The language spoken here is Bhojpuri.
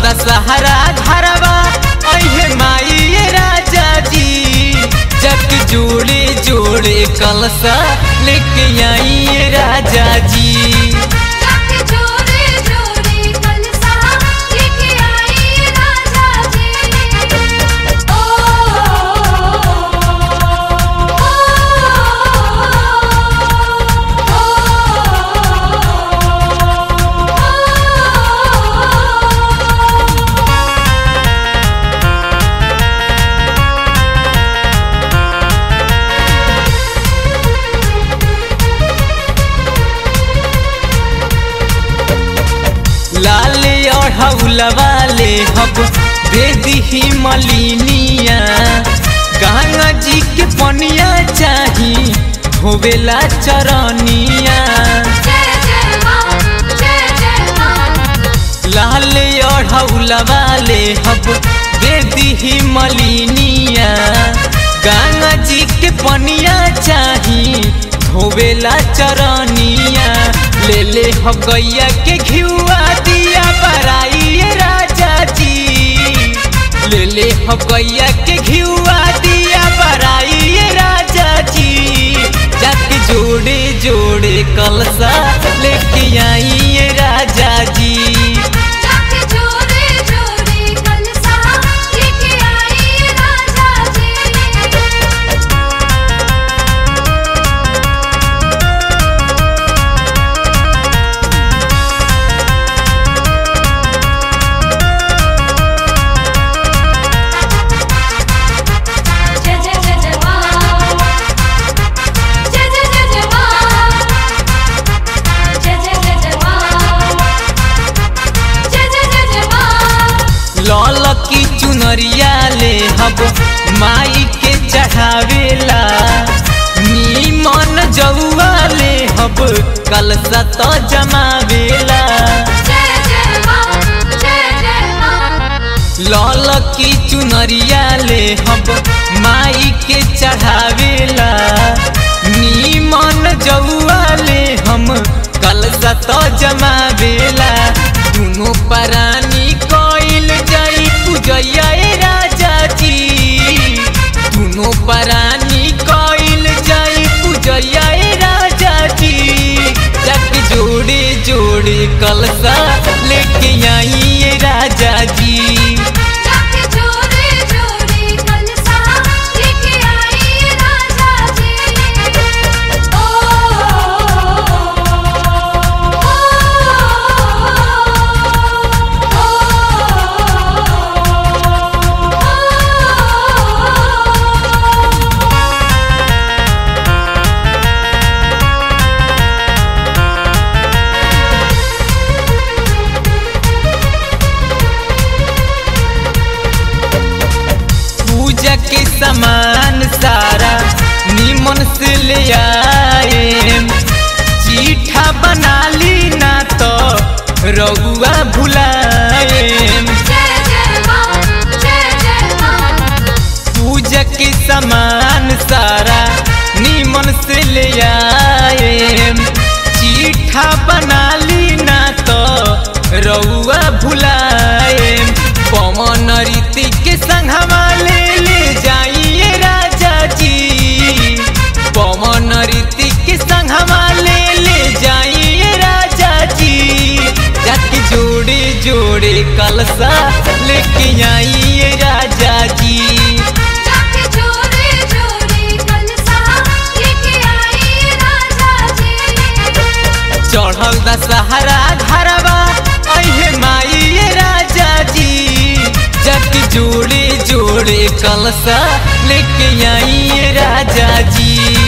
दशहरा घरवा अहे माई राजा जी जग जोड़े जोड़े कलसा लेके आई राजा जी जाके जोड़े जोड़े कलसा लेके आई राजा जी ओ लाल और हौलवा ले हब दे दी मलिनिया गंगा जी के पनिया चाही होवेला चरनिया जय जय मां जय जय मां लाल और हौलवा ले हब दे दी मलिनिया गंगा जी के पनिया चाही धोवेला चरनिया ले ले हम गैया के घिउआ दिया बराई राजा जी ले ले हम गैया के घिउआ दिया बराई राजा जी जाके जोड़े जोड़े कलसा लेके आई राजा जी जाके जोड़े जोड़े कलसा लेके आई राजा जी जय जय जय जय मां जय जय जय जय मां जय जय जय जय मां जय जय जय जय मां लौल की चुनरिया ले हब माई के चढ़ावेला नीमन जौआ ले हब कलसा तो जमावेला जय जय मां जय जय मां लौल की चुनरिया ले हब माई के चढ़ावेला नीमन जौआ ले हम कलसा तो जमावेला दुनो परानी कोइल जाई पूजैया ए राजा जी दुनो परानी कोइल जाई पूजैया ए राजा जी जग जोड़े जोड़े कलसा लेके आई ए राजा जी जाके जोड़े जोड़े कलसा लेके आई राजा जी ओ पूजा के सामान सारा निमन से ले आए चीठा बना ली ना तो रउआ भुलाए जय जय मां जय जय मां पूजा के सामान सारा निमन से ले आए चीठा बना ली ना तो रउआ भुलाए पवन रीति के संघवा ले ले जाइए राजा जी पवन रीति के संघवा ले ले जाइए राजा जी जाके जोड़े जोड़े कलसा लेके आइए राजा जी जाके जोड़े जोड़े कलसा लेके आई राजा जी चढ़ल दशहरा घरवा अहे माई राजा जी जग जोड़े जोड़े कलसा लेके आई राजा जी